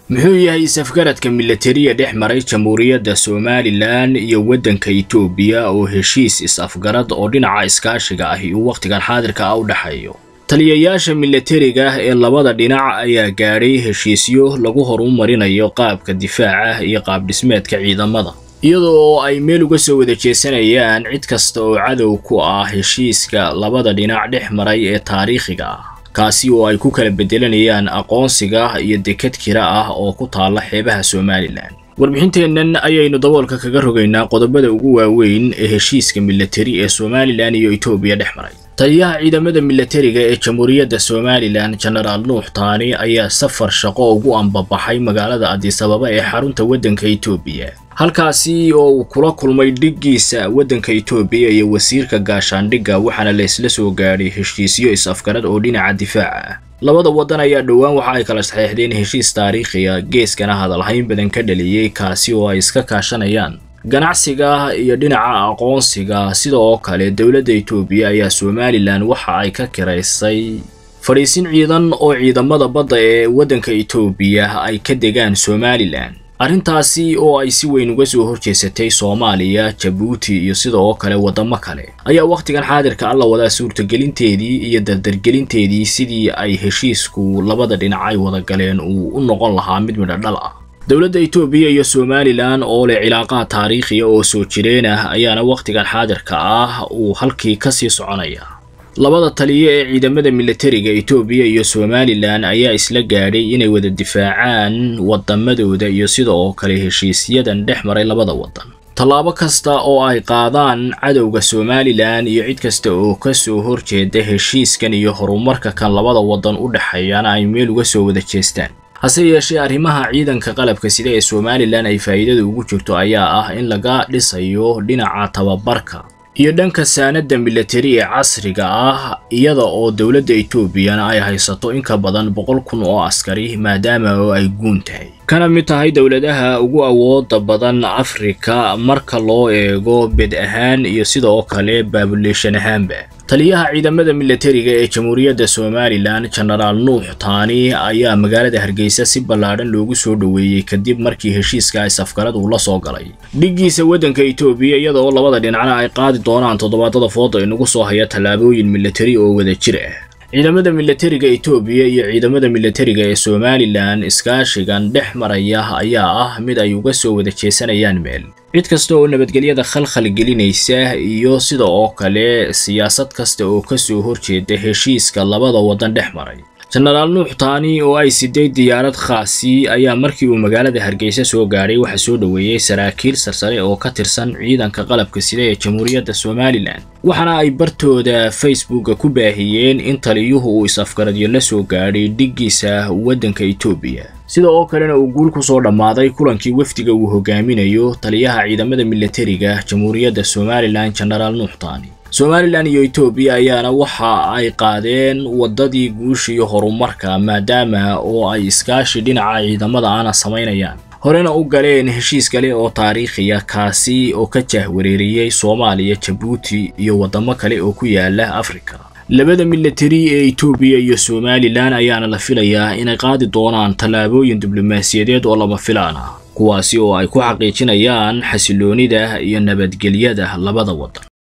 muxuu yahay isafgaradka milatariya dhex maray jamhuuriyadda somalilan iyo waddanka itoobiya oo heshiis is-afgarad oo dhinaca iskaashiga ahi uu wakhtigan xaadirka ah u dhexeeyo taliyayaasha milatariga ee labada dhinac ayaa gaadhay heshiisyo lagu horumarinayo qaabka difaaca iyo qaabdhismeedka ciidamada iyadoo oo ay meel uga soo wada jeesanayaan cid kasta oo cadow ku ah heshiiska labada dhinac dhex maray ee taariikhiga ah kaasi oo ay ku kala bedelanayaan aqoonsiga iyo dekad kira ah oo ku taalla xeebaha somalilan warbixinteennan ayaynu daboolka kaga rogaynaa qodobada ugu waaweyn ee heshiiska milatari ee somalilan iyo etoobiya dhex maray taliyaha ciidamada milatariga ee jamhuuriyadda somalilan genaraal nuux taani ayaa safar shaqo ugu ambabaxay magaalada adisababa ee xarunta waddanka etoobiya halkaasi oo uu kula kulmay dhiggiisa waddanka etoobiya iyo wasiirka gaashaandhigga waxaana laysla soo gaadhay heshiisyo is-afgarad oo dhinaca difaaca ah labada waddan ayaa dhowaan waxa ay kala saxeexdeen heshiis taariikhiga geeskana hadalhayn badan ka dhaliyey kaasi oo ay iska kaashanayaan ganacsiga iyo dhinaca aqoonsiga sida oo kale dowladda etoobiya ayaa somalilan waxa ay ka kiraysay fadhiisin ciidan oo ciidamada badda ee waddanka etoobiya ay ka degaan somalilan arrintaasi oo ay si weyn uga soo horjeesatay soomaaliya jabuuti iyo sida oo kale waddamo kale ayaa wakhtigan xaadirka alla wadaa suurtagelinteedii iyo dardargelinteedii sidii ay heshiisku labada dhinac ay wada galeen uu u noqon lahaa mid midho dhal ah dowladda etoobiya iyo somalilan oo leh cilaaqaha taariikhiya oo soo jireen ah ayaana wakhtigan xaadirka ah uu halkii ka sii soconaya labada taliye ee ciidamada milatariga etoobiya iyo somalilan ayaa isla gaadhay inay wada difaacaan waddamadooda iyo sida oo kale heshiisyadan dhex maray labada waddan tallaabo kasta oo ay qaadaan cadowga somalilan iyo cid kasta oo ka soo horjeeda heshiiskan iyo horumarka kan labada waddan u dhexeeyana ay meel uga soo wada jeestaan hase yeeshee arrimaha ciidanka qalabka sida ee somalilan ay faa'iidada ugu jirto ayaa ah in laga dhisayo dhinaca tababarka iyo dhanka saanadda milatari ee casriga ah iyada oo dowladda etoobiyana ay haysato in ka badan boqol kun oo askari maadaama oo ay guun tahay kana mid tahay dowladaha ugu awooda badan afrika marka loo eego bed ahaan iyo sida oo kale baabuleeshan ahaanba taliyaha ciidamada milatariga ee jamhuuriyadda somalilan genaraal nuux taani ayaa magaalada hargeysa si ballaadhan loogu soo dhoweeyey kadib markii heshiiska is-afgarad uu la soo galay dhiggiisa waddanka etoobiya iyada oo labada dhinacna ay qaadi doonaan toddobaadada fooda inagu soo haya tallaabooyin milatari oo wada jir ah ciidamada milatariga etoobiya iyo ciidamada milatariga ee somalilan iskaashigan dhex maraya ayaa ah mid ay uga soo wada jeesanayaan meel cid kasta oo nabadgelyada khalkhal gelinaysa iyo sida oo kale siyaasad kasta oo ka soo horjeeda heshiiska labada waddan dhex maray genaraal nuux taani oo ay siday diyaarad khaasi ayaa markii uu magaalada hargeysa soo gaadhay waxaa soo dhoweeyey saraakiil sarsare oo ka tirsan ciidanka qalabka sida ee jamhuuriyadda somalilan waxaana ay bartooda facebooka ku baahiyeen in taliyuhu uu is-afgaradyo la soo gaadhay dhiggiisa waddanka etoobiya sida oo kalena uu guul ku soo dhammaaday kulankii wafdiga uu hogaaminayo taliyaha ciidamada milatariga jamhuuriyadda somalilan genaraal nuux taani somalilan iyo etoobiya ayaana waxa ay qaadeen waddadii guusha iyo horumarka maadaama oo ay iskaashi dhinaca ciidamada aana samaynayaan horena u galeen heshiis kale oo taariikhiya kaasi oo ka jahwareeriyey soomaaliya jabuuti iyo waddamo kale oo ku yaala afrika labada milatari ee etoobiya iyo somalilan ayaana la filayaa inay qaadi doonaan tallaabooyin diblomaasiyadeed oo lama filaan ah kuwaasi oo ay ku xaqiijinayaan xasiloonida iyo nabadgelyada labada waddan